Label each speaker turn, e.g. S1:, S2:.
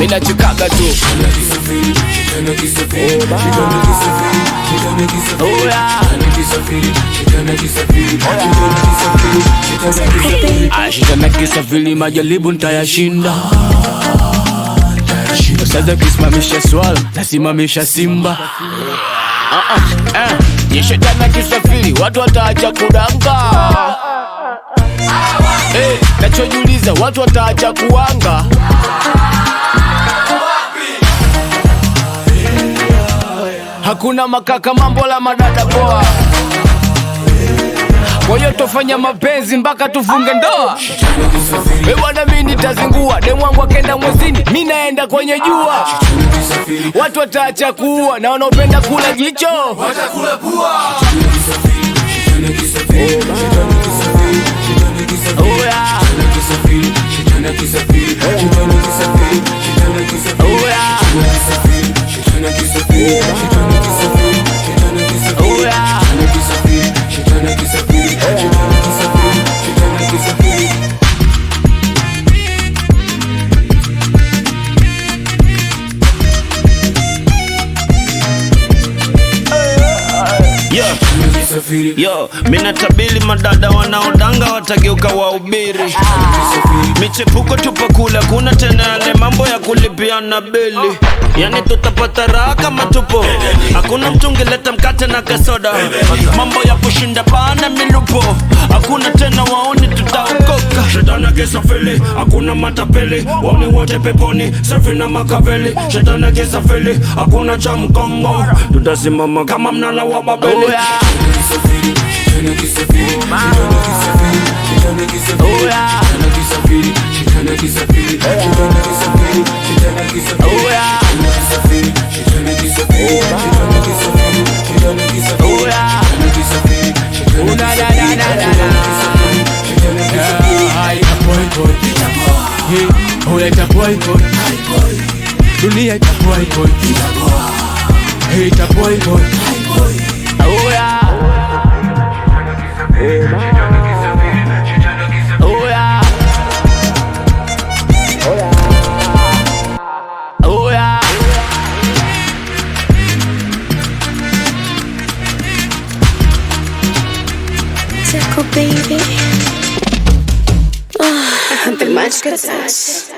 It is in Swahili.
S1: minachikaga tu Oya. ashitana kisafiri majaribu ntayashinda sasa kisimamisha swala nasimamisha simba Ah, ah, eh. Ni shetani kisafiri watu wataacha kudanga Eh, nachojiuliza watu wataacha kuanga hakuna makaka mambo la madada poa kwa hiyo tofanya mapenzi mpaka tufunge ndoa we bwana mi nitazingua demwangu akenda mwezini mi naenda kwenye jua watu wataacha kuua na wanaopenda kula jicho Oya. Oya. Oya.
S2: Yeah. Yo, mina tabili madada wanaodanga watageuka wahubiri michepuko tupakula kuna tena yale mambo ya kulipiana bili yani tutapata raha kama tupo hakuna mtu ungeleta mkate na kasoda mambo ya kushinda pana milupo hakuna tena waoni tutaokoka shetani akisafiri hakuna matapeli waoni wote peponi safi na makaveli shetani akisafiri hakuna cha mkongo tutasimama kama mnala wa babeli
S1: Oya. Oya. Oya. Oya. Una na na na na na. Ah, ita boy boy. Hey, oya ita boy boy. Dunia ita boy boy. Hey, ita boy boy. Oya. Oya. Oya.
S3: Tickle baby. Oh, the much good touch.